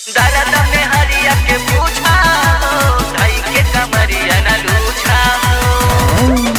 दर्द में हरिया के पूछा हो धई के कमरिया न लूछा हो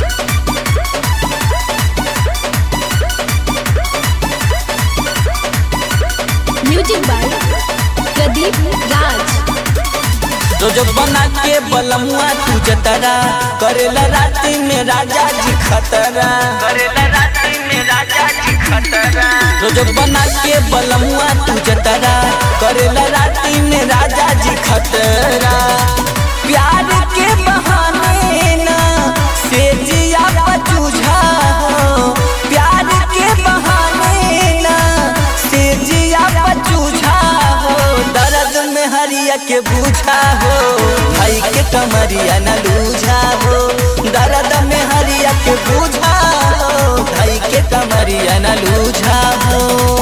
म्यूजिक बाय प्रदीप राज तो जब बना के बलमुआ तू जतरा करेला राती में राजा जी खतरा करेला रात्रि में राजा जी खतरा तो जब बना के बलमुआ तू जतरा करेला राती में राजा जी खतरा प्यार के बहाने ना से जिया पचूझा हो प्यार के बहाने ना से जिया पचूझा हो दर्द में हरिया के बूझा हो भाई के कमरिया न लूझा हो दर्द में हरिया के बूझा हो भाई के कमरिया न लूझा हो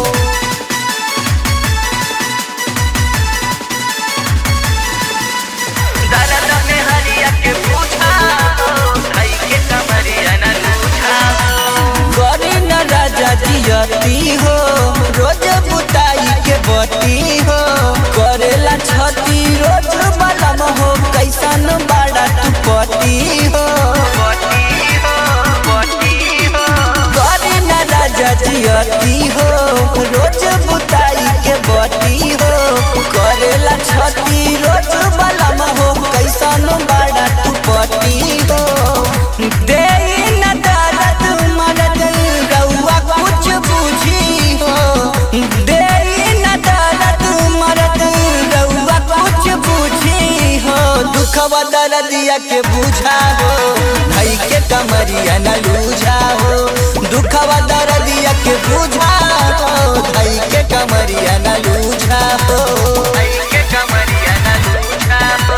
दर्द में हरिया के पूछा हो धई के कमरिया न लूछा हो करे न राजा जियती हो रोज बुताई के बटी हो करेला छती रोज बलम हो कैसन बड़ा तू पटी हो बटी हो बटी हो करे न राजा जियती हो रोज बुताई के बटी हो करेला छती रोज बलम हो कैसन बड़ा तू पटी हो दे न दर्द मरद रउआ कुछ बुझी हो दे न दर्द मरद रउआ कुछ बुझी हो दुखवा दर्दिया के बुझा हो भाई के कमरिया न लूझा हो दुखवा दर्दिया के बुझा हो भाई के कमरिया न लूझा हो धई के कमरिया न लूछा हो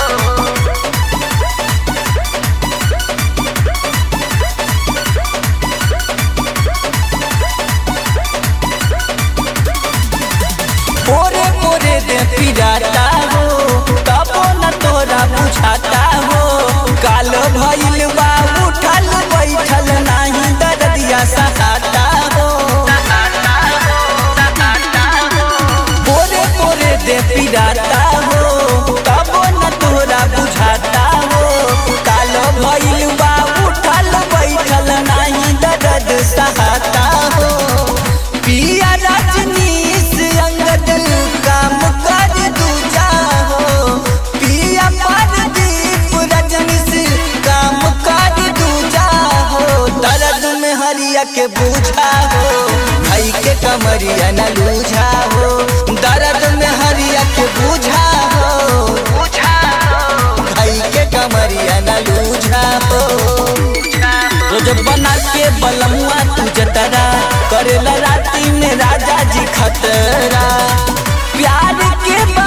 पोरे पोरे दे पिराता हो तबो न तोरा बुझाता हो काल भइल बा उठल बैठल नाही दर्दिया सहाता हो सताता हो सताता हो पोरे पोरे दे पिराता हो तबो न तोरा बुझाता हो काल भइल बा उठल बैठल नाही दर्द सहाता हो पिया रजनीश अंगद काम कर दूजा हो पिया परदीप रजनीश काम कर दूजा हो दर्द में हरिया के बूझा हो भाई के कमरिया न लूझा हो दर्द में हरिया के बूझा हो पूछा हो भाई के कमरिया न लूझा हो पूछा हो रोज बना के बलमुआ तू जतरा करेला राती में राजा जी खतरा प्यार के